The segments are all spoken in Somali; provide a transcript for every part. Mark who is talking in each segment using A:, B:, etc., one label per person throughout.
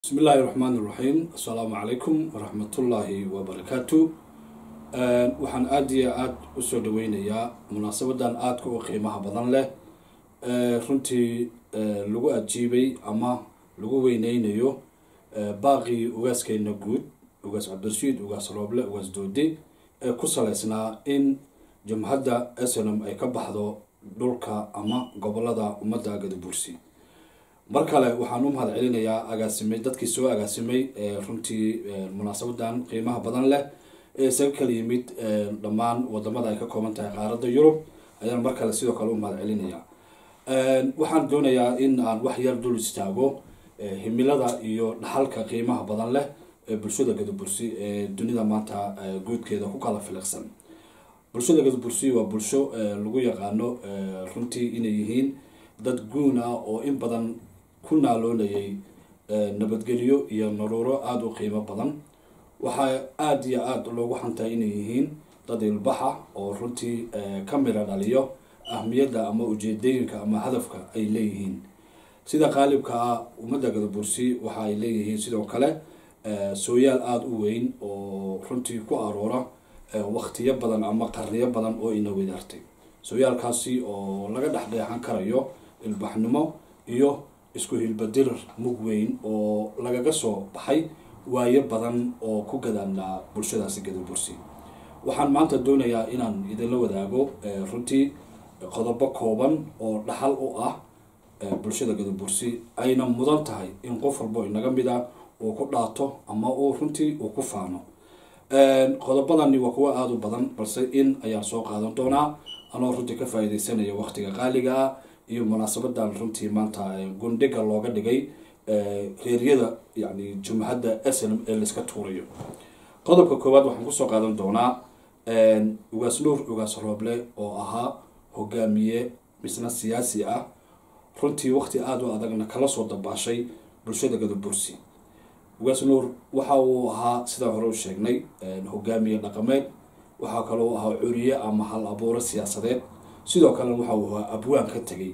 A: bismi illaahi raxmaan iraxiim assalaamu calaykum waraxmatullaahi wabarakaatu waxaan aada iyo aada usoo dhaweynayaa munaasabadan aadka u qiimaha badan leh runtii lagu ajiibay ama lagu weyneynayo baaqii ugaaskeena guud ugaas cabdirashiid ugaas rooble ugaas doodi ee ku saleysnaa in jumhadda snm ay ka baxdo dhulka ama gobolada ummadda gadabuursi mar kale waxaan u mahad celinayaa agaasimay dadkii soo agaasimay runtii munaasabadan qiimaha badan leh ee isaga kala yimid dhammaan wadamada ay ka kooban tahay qaaradda yurub ayaan mar kale sidoo kale u mahad celinayaa waxaan doonayaa in aan wax yar dul istaago himilada iyo dhaxalka qiimaha badan leh ee bulshada gadabursi ee dunida maanta guudkeeda ku kala filiqsan bulshada gadabursi waa bulsho lagu yaqaano runtii inay yihiin dad guun ah oo in badan ku naaloonayay nabadgelyo iyo naruuro aada u qiimo badan waxaa aada iyo aada loogu xantaa inay yihiin dad ilbaxa oo runtii ka mira dhaliyo ahmiyadda ama ujeedooyinka ama hadafka ay leeyihiin sida qaalibka ah ummadda gadabursi waxa ay leeyihiin sidoo kale sooyaal aada u weyn oo runtii ku aroora waktiyo badan ama qarniyo badan oo ina wadaartay sooyaalkaasi oo laga dhexdheexan karayo ilbaxnimo iyo isku hilbadirir mug weyn oo lagaga soo baxay waayo badan oo ku gadaanaa bulshadaasi gadabursi waxaan maanta doonayaa inaan idinla wadaago runtii qodobo kooban oo dhaxal u ah bulshada gadabursi ayna mudan tahay in qof walbo inaga mid a uu ku dhaato ama uu runtii uu ku faano qodobadani waa kuwo aada u badan balse in ayaan soo qaadan doonaa anoo runtii ka faa-ideysanaya waqtiga qaaliga ah iyo munaasabadan runtii maanta gundhiga looga dhigay reeryada yani jumhadda snm ee layska tuurayo qodobka koowaad waxaan kusoo qaadan doonaa ugaas nuur ugaas rooble oo ahaa hogaamiye misna siyaasi ah runtii waqti aada u adagna kala soo dabaashay bulshada gadabursi ugaas nuur waxa uu ahaa sidaan hore u sheegnay hogaamiye dhaqameed waxaa kaloo ahaa curiye ama hal abuuro siyaasadeed sidoo kalena waxa uu ahaa abwaan ka tegay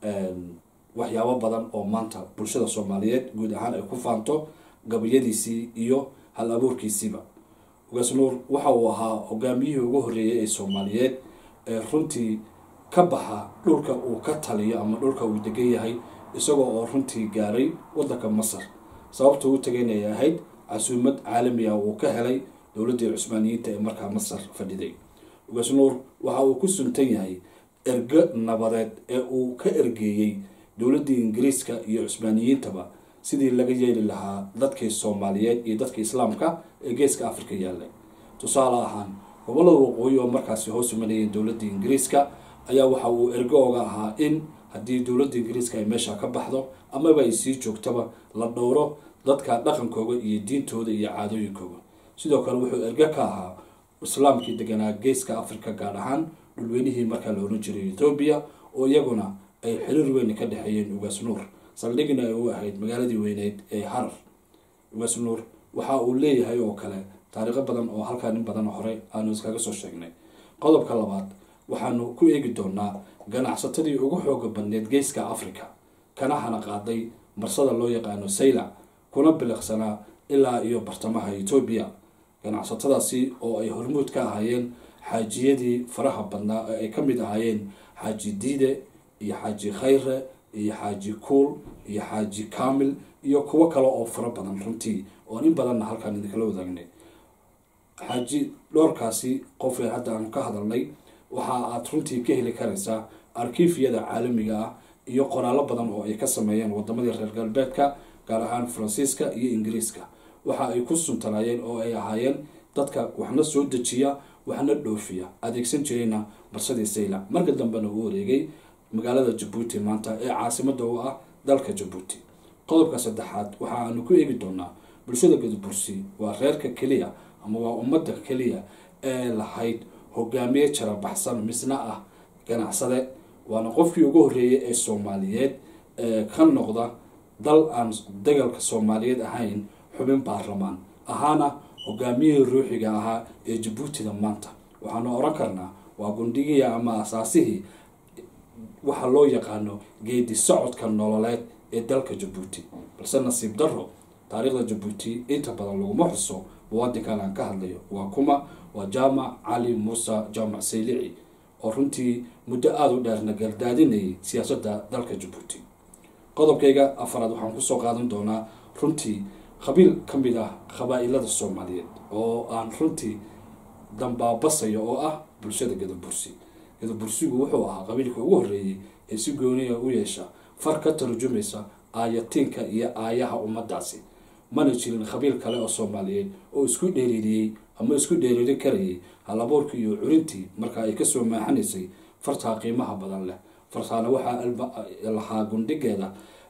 A: waxyaabo badan oo maanta bulshada soomaaliyeed guud ahaan ay ku faanto gabayadiisii iyo hal abuurkiisiiba ugaas nuur waxa uu ahaa hogaamiyihii ugu horreeyay ee soomaaliyeed ee runtii ka baxa dhulka uu ka taliyo ama dhulka uu degan yahay isagoo oo runtii gaaray wadanka masar sababta u tagayna ay ahayd casuumad caalami ah uu ka helay dowladdii cusmaaniyiinta ee markaa masar fadhiday ugaas nuur waxa uu ku suntan yahay ergo nabadeed ee uu ka ergeeyey dowladdii ingiriiska iyo cusmaaniyiintaba sidii laga yeeli lahaa dadkii soomaaliyeed iyo dadkii islaamka ee geeska africa yaallay tusaale ahaan gobolada waqooyi oo markaasi hoos imanayeen dowladdii ingiriiska ayaa waxa uu ergo oga ahaa in haddii dowladda ingiriiska ay meesha ka baxdo amaba ay sii joogtaba la dhowro dadka dhaqankooda iyo diintooda iyo caadooyinkooda sidoo kale wuxuu ergo ka ahaa islaamkii deganaa geeska africa gaar ahaan dhulweynihii markaa la oran jiray ethoobiya oo iyaguna ay xiriir weyn ka dhexeeyeen ugaas nuur saldhigna ay u ahayd magaaladii weyneyd ee harar ugaas nuur waxa uu leeyahay oo kale taariikho badan oo halkaa nin badan hore aanu iskaga soo sheegnay qodobka labaad waxaanu ku eegi doonaa ganacsatadii ugu xooga badneed geeska africa kana hana qaaday marsada loo yaqaano saylac kuna biliqsanaa ilaa iyo bartamaha etoobiya ganacsatadaasi oo ay hormuud ka ahaayeen xaajiyadii faraha badnaa ee ay ka mid ahaayeen xaaji diide iyo xaaji khayre iyo xaaji kuul iyo xaaji kamil iyo kuwo kale oo fara badan runtii oon in badanna halkaan idinkala wadaagnay xaaji dhowrkaasi qofee hadda aanu ka hadalnay waxa aad runtii ka heli karaysaa arkiifyada caalamiga ah iyo qoraallo badan oo ay ka sameeyeen wadamadii reer galbeedka gaar ahaan faransiiska iyo ingiriiska waxa ay ku suntanaayeen oo ay ahaayeen dadka waxna soo dejiya waxna dhoofiya adeegsan jirayna barsadii saylac marka dambena uu wareegay magaalada jabuuti maanta ee caasimada u ah dalka jabuuti qodobka saddexaad waxa aanu ku eegi doonaa bulshada gadabursi waa reerka keliya ama waa ummadda keliya ee lahayd hogaamiye jarabaxsan misna ah ganacsade waana qofkii ugu horreeyay ee soomaaliyeed ee ka noqda dal aan dagalka soomaaliyeed ahayn xubin baarlamaan ahaana hogaamiyihii ruuxiga ahaa ee jabuutida maanta waxaanu oran karnaa waa gundhigii ama asaasihii waxa loo yaqaano geedi socodka nololeed ee dalka jabuuti balse nasiib daro taariikhda jabuuti inta badan laguma xuso muwaadinkan aan ka hadlayo waa kuma waa jaamac cali muuse jaamac saylici oo runtii muddo aada u dheerna gardaadinayay siyaasadda dalka jabuuti qodobkayga afaraad waxaan kusoo qaadan doonaa runtii qabiil ka mid ah qabaa-ilada soomaaliyeed oo aan runtii dambaabasayo oo ah bulshada gadabursi gadabursigu wuxuu ahaa qabiilka ugu horreeyey ee si gooniya u yeesha far ka tarjumaysa aayatiinka iyo aayaha ummadaasi mana jirin qabiil kale oo soomaaliyeed oo isku dheeriiriyey ama isku dheeriiri karayay halabuurkii iyo curintii marka ay kasoo maaxanaysay fartaa qiimaha badan leh fartaana waxaa lahaa gundhigeeda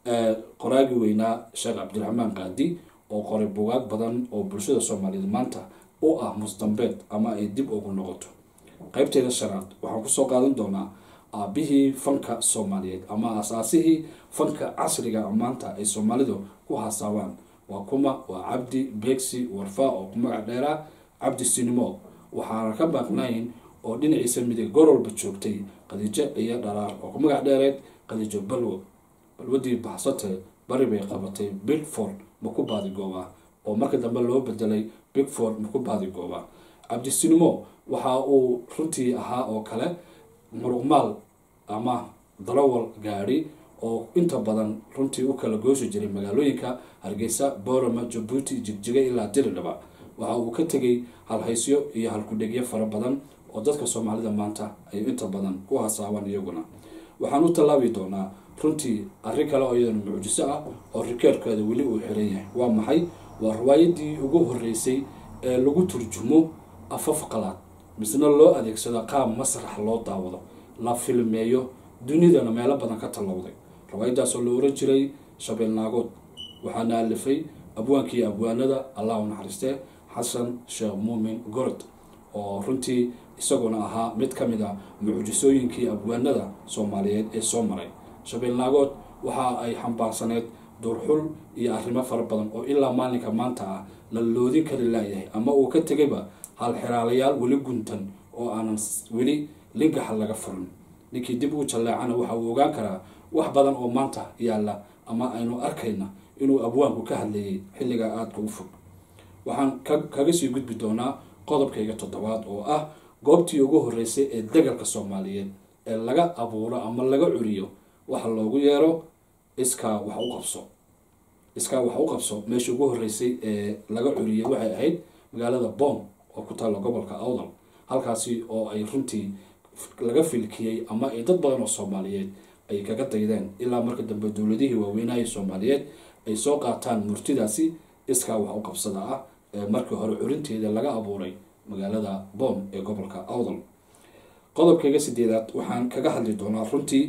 A: qoraagi weynaa sheekh cabdiraxmaan qaadi oo qoray bugaag badan oo bulshada soomaaliyeed maanta u ah musdambeed ama ay dib ugu noqoto qeybteeda shanaad waxaan kusoo qaadan doonaa aabihii fanka soomaaliyeed ama asaasihii fanka casriga maanta ay soomaalidu ku hasaabaan waa kuma waa cabdi beegsi warfaa oo ku magac dheeraa cabdi sinimo waxaana ka baaqnayn oo dhinaciisa midig gorolba joogtay qadiijo iyo dharaar oo ku magac dheereed qadiijo balwo balwadii baxsate bari bay qabatay bigford maku baadigooba oo marka dambe loo bedelay bigford maku baadigooba cabdisinimo waxa uu runtii ahaa oo kale muruqmaal ama darawal gaadhi oo inta badan runtii u kala gooshi jiray magaalooyinka hargeysa boorama jabuuti jigjiga ilaa diridhaba waxa uu ka tegay halhaysyo iyo halkudhegyo fara badan oo dadka soomaalida maanta ay inta badan ku hasaabaan iyaguna waxaan u tallaabi doonaa runtii arrin kale oo iyadana mucjiso ah oo rikeerkeeda weli uu xiran yahay waa maxay waa riwaayadii ugu horreysay ee lagu turjumo afaf qalaad misna loo adeegsado qaab masrax loo daawado la filmeeyo dunidana meelo badan ka tallowday riwaayadaasoo la oran jiray shabeel naagood waxaana alifay abwaankii abwaanada allah u naxariistee xasan sheekh muumin gorod oo runtii isaguna ahaa mid ka mid a mucjisooyinkii abwaanada soomaaliyeed ee soo maray shabeel naagood waxa ay xambaarsaneyd duurxul iyo arrimo fara badan oo ilaa maalinka maanta ah la loodin kari laayahay ama uu ka tegayba halxiraalayaal weli guntan oo aanan weli lingaxa laga furin ninkii dib uu jalleecana waxa uu ogaan karaa wax badan oo maanta yaalla ama aynu arkayna inuu abwaanku ka hadlayay xilligaa aadka u fog waxaan kaga sii gudbi doonaa qodobkayga toddobaad oo ah goobtii ugu horreysay ee dagalka soomaaliyeed ee laga abuuro ama laga curiyo waxa loogu yeero iskaa wax u qabso iskaa wax u qabso meeshii ugu horreysay ee laga curiyay waxay ahayd magaalada boom oo ku taalla gobolka awdal halkaasi oo ay runtii laga filkiyey ama ay dad badan oo soomaaliyeed ay kaga daydeen ilaa marka dambe dowladihii waaweynahii soomaaliyeed ay soo qaataan murtidaasi iskaa wax u qabsada ah ee markii hore curinteeda laga abuuray magaalada boom ee gobolka awdal qodobkayga sideedaad waxaan kaga hadli doonaa runtii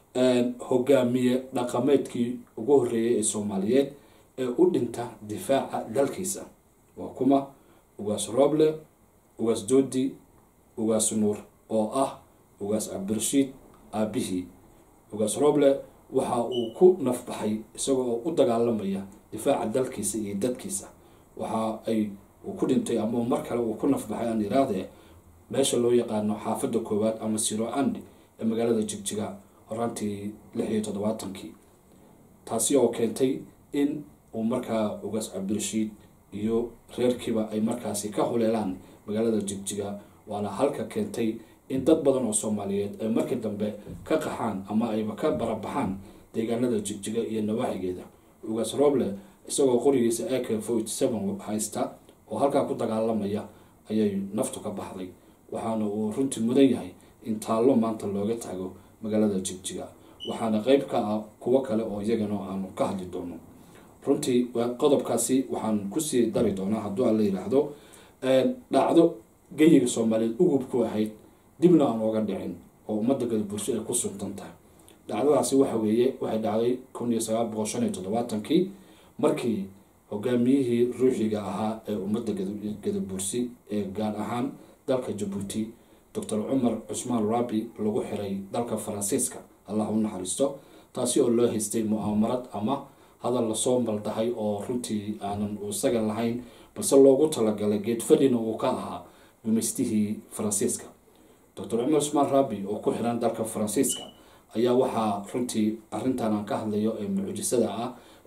A: hogaamiye dhaqameedkii ugu horreeyay ee soomaaliyeed ee u dhinta difaaca dalkiisa waa kuma ugaas rooble ugaas doodi ugaas nuur oo ah ugaas cabdirashiid aabihii ugaas rooble waxa uu ku nafbaxay isaga oo u dagaalamaya difaaca dalkiisa iyo dadkiisa waxa ay uu ku dhintay ama mar kale uu ku nafbaxay aan iraadee meesha loo yaqaano xaafadda koowaad ama siro andi ee magaalada jigjiga horaantii lix iyo toddobaatankii taasi oo keentay in uu markaa ugaas cabdirashiid iyo reerkiiba ay markaasi ka huleelaan magaalada jigjiga waana halka keentay in dad badan oo soomaaliyeed ay markii dambe ka qaxaan ama ayba ka barabaxaan deegaanada jigjiga iyo nawaaxigeeda ugaas rooble isagoo qorigiisa ak forty seven haysta oo halkaa ku dagaalamaya ayay naftu ka baxday waxaana uu runtii mudan yahay in taallo maanta looga taago magaalada jigjiga waxaana qeyb ka ah kuwo kale oo iyagana aanu ka hadli doono runtii qodobkaasi waxaan kusii dari doonaa hadduu aan la yidhaahdo dhacdo geyiga soomaaliyeed ugub ku ahayd dibna aan ooga dhicin oo ummadda gadaburso ay ku suntan tahay dhacdadaasi waxa weeye waxay dhacday kun iyo sagaal boqol shan iyo toddobaatankii markii hogaamiyihii ruuxiga ahaa ee ummadda gadabursi ee gaar ahaan dalka jabuuti docor cumar cusmaan rabi lagu xiray dalka faransiiska allah u naxariisto taasi oo loo haystay mu'aamarad ama hadal lasoo maldahay oo runtii aanan isaga lahayn balse loogu talagalay geed fadhina uu ka ahaa gumaystihii faransiiska docor cumar cusmaan rabi oo ku xiran dalka faransiiska ayaa waxaa runtii arrintan aan ka hadlayo ee mucjisada ah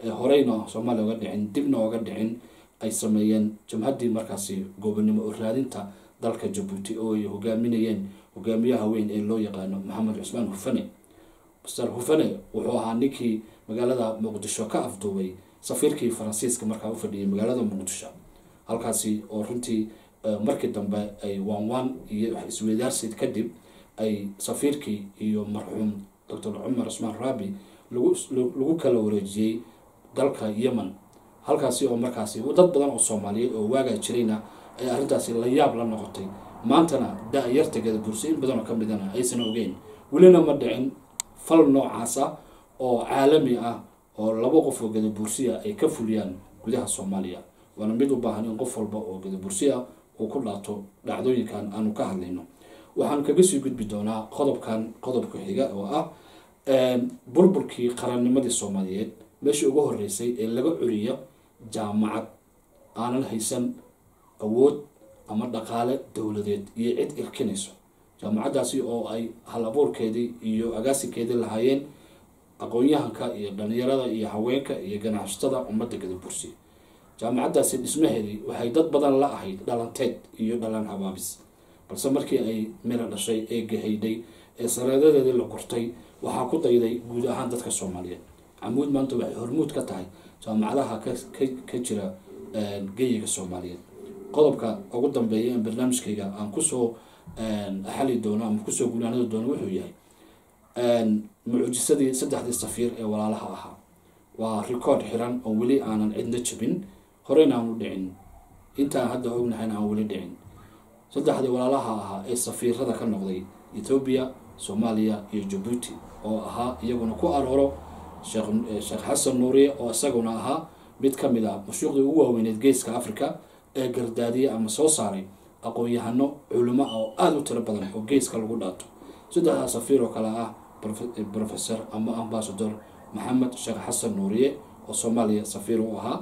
A: horeyna soomaaliya oga dhicin dibna oga dhicin ay sameeyeen jamhaddii markaasi goobonimo oo raadinta dalka jabuuti oo ay hogaaminayeen hogaamiyaha weyn ee loo yaqaano maxamed cusmaan hufane master hufane wuxuu ahaa ninkii magaalada muqdisho ka afduubay safiirkii faransiiska markaa u fadhiyay magaalada muqdisho halkaasi oo runtii markii dambe ay waanwaan iyo isweydaarsid kadib ay safiirkii iyo marxuum doctor cumar cusmaan raabi lagu kala wareejiyey dalka yemen halkaasi oo markaasi dad badan oo soomaaliyeed oo waagaa jirayna ay arrintaasi la yaab la noqotay maantana da-yartageeda bursi in badanoo ka midana aysan ogeyn welina ma dhicin fal noocaas ah oo caalami ah oo laba qof oo gadabursiya ay ka fuliyaan gudaha soomaaliya waana mid u baahan in qof walba oo gadabursiya uu ku dhaato dhacdooyinkan aanu ka hadlayno waxaan kaga sii gudbi doonaa qodobkan qodobka xiga oo ah burburkii qarannimadii soomaaliyeed meeshii ugu horeysay ee laga curiyo jaamacad aanan haysan awood ama dhaqaale dowladeed iyo cid irkinayso jaamacaddaasi oo ay hal abuurkeedii iyo agaasinkeedii lahaayeen aqoon-yahanka iyo dhalinyarada iyo haweenka iyo ganacsatada ummadda gadabursi jaamacaddaasi dhismaheedii waxay dad badan la ahayd dhalanteed iyo dhalan habaabis balse markii ay miro dhashay ee gahaydhay ee sareedadeedii la gurtay waxaa ku dayday guud ahaan dadka soomaaliyeed camuud maanta waxay hormuud ka tahay jaamacadaha ka jira geyiga soomaaliyeed qodobka ugu dambeeya in barnaamijkayga aan kusoo xali doono ama kusoo gunaanadi doono wuxuu yahay mucjisadii saddexdii safiir ee walaalaha ahaa waa record xiran oo weli aanan cidna jabin horeyna aanu dhicin intaan hadda ognahayna aan weli dhicin saddexdii walaalaha ahaa ee safiirada ka noqday ethoobiya soomaaliya iyo jabuuti oo ahaa iyaguna ku arooro sheekh xasan nuuriye oo isaguna ahaa mid ka mid ah mashuuqdii ugu waaweyneed geeska africa ee gardaadiye ama soo saaray aqoon-yahano culimo oo aada u tiro badan oo geeska lagu dhaato saddexdaa safiir oo kale ah professor ama ambasador maxamed sheekh xasan nuuriye oo soomaaliya safiir u ahaa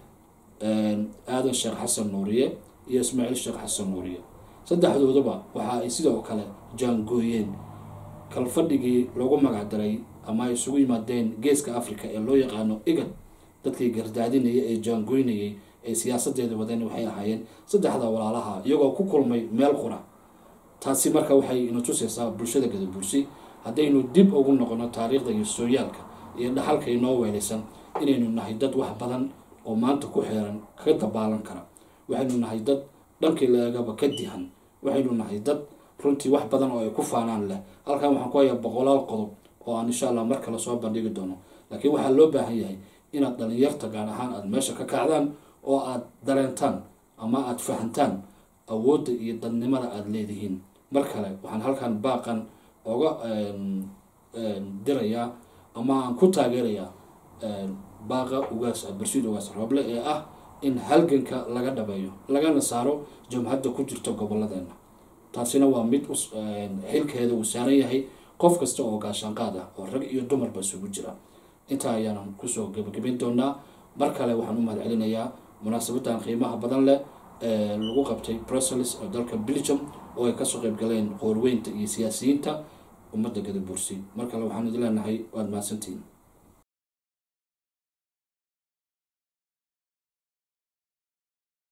A: aadan sheekh xasan nuuriye iyo ismaaciil sheekh xasan nuuriye saddexdoodaba waxa ay sidoo kale jaangooyeen kalfadhigii loogu magacdaray ama ay isugu yimaadeen geeska africa ee loo yaqaano igad dadkii gardaadinaya ee jaangooynayay ee siyaasadeeda wadeen waxay ahaayeen saddexda walaalaha iyagoo ku kulmay meel qura taasi marka waxay ina tusaysaa bulshada gadabursi haddaynu dib ugu noqono taariikhda iyo sooyaalka iyo dhaxalka inoo weelaysan inaynu nahay dad wax badan oo maanta ku xeeran ka dabaalan kara waxaynu nahay dad dhankii laegaba ka dihan waxaynu nahay dad runtii wax badan oo ay ku faanaan leh halkan waxaan ku hayaa boqolaal qodob oo aan insha allah mar kale soo bandhigi doono laakiin waxaa loo baahan yahay inaad dhalinyarta gaar ahaan aada meesha ka kacdaan oo aada dareentaan ama aada fahantaan awoodda iyo dadnimada aada leedihiin mar kale waxaan halkan baaqan oga dirayaa ama aan ku taageerayaa baaqa ugaas barsiid ugaas rooble ee ah in halganka laga dhabeeyo lagana saaro jamhadda ku jirta gobolladeena taasina waa mid xilkeeda uu saaran yahay qof kasta oo gaashaanqaad ah oo rag iyo dumarba isugu jira intaa ayaanan kusoo gebagabayn doonaa mar kale waxaan u mahad celinayaa munaasabadan qiimaha badan leh ee lagu qabtay brussels oo dalka belgium oo ay kasoo qeyb galeen qoorweynta iyo siyaasiyiinta ummadda gadabursi mar kale waxaan idin leenahay waad mahadsantihiin